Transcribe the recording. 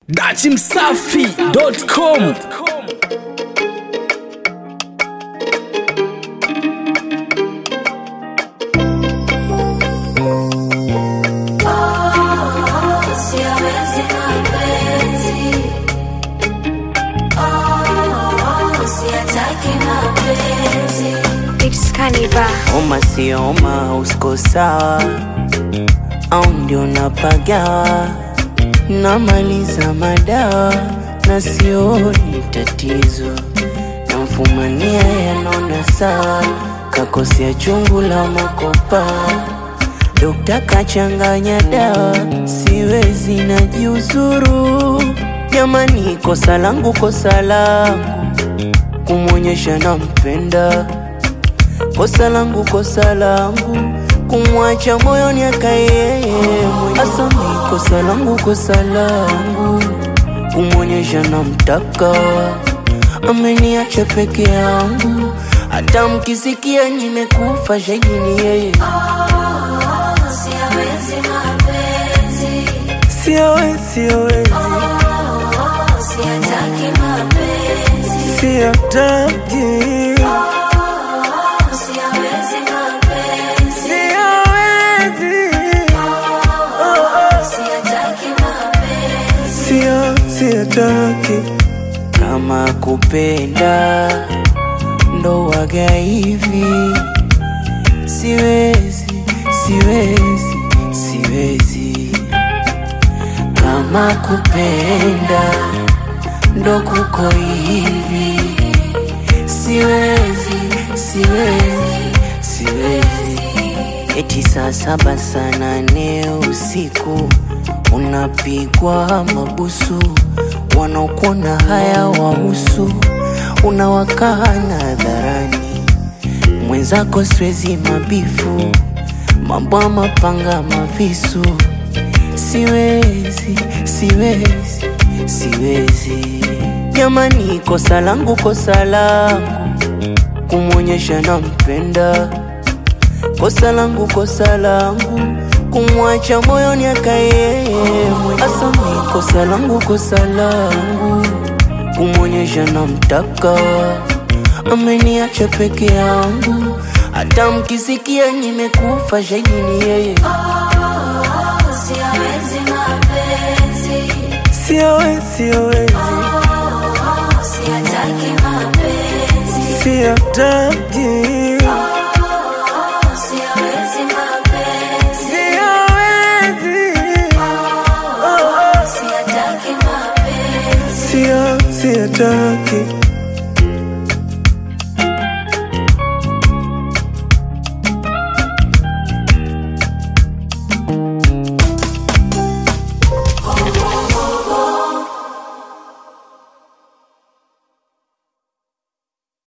dachimsafi.com Siwezi mapenzi, oh, siyataki mapenzi. It's Kaniba. Oma sio oma, usko sawa au ndio napagawa, namaliza madawa na sioni tatizo, namfumania yanona sawa, kakosea chungu la makopa, dokta kachanganya dawa, siwezi najiuzuru. Jamani, kosa langu, kosa langu kumwonyesha nampenda kosa langu, kosa langu kumwacha moyoni akaye asami. Kosa langu, kosa langu kumwonyesha namtaka, ameniacha peke yangu, hata mkisikia nimekufa shahidi ni yeye. Siwezi mapenzi, Siwezi, siwezi, oh, siyataki mapenzi. siyataki, Oh, siwezi mapenzi, siwezi, oh, siyataki mapenzi. sio, siyataki. Kama kupenda ndo waga hivi, siwezi, siwezi, siwezi. Kama kupenda ndo kuko hivi, siwezi, siwezi, siwezi. Eti saa saba saa nane usiku unapigwa mabusu, wanaokuona haya wahusu, unawakana hadharani mwenzako, siwezi mabifu, mambo ya mapanga mavisu, siwezi, siwezi, siwezi. Jamani, kosa langu, kosa langu kumwonyesha nampenda kosa langu, kosa langu kumwacha moyoni akaye asami. Kosa langu, kosa langu kumwonyesha namtaka, ameniacha peke yangu, hata mkisikia nimekufa shahidi ni yeye. Siwezi mapenzi, Siwezi, siwezi, oh, siyataki mapenzi. siyataki, Oh, siwezi mapenzi, siwezi, oh, siyataki mapenzi. sio, siyataki.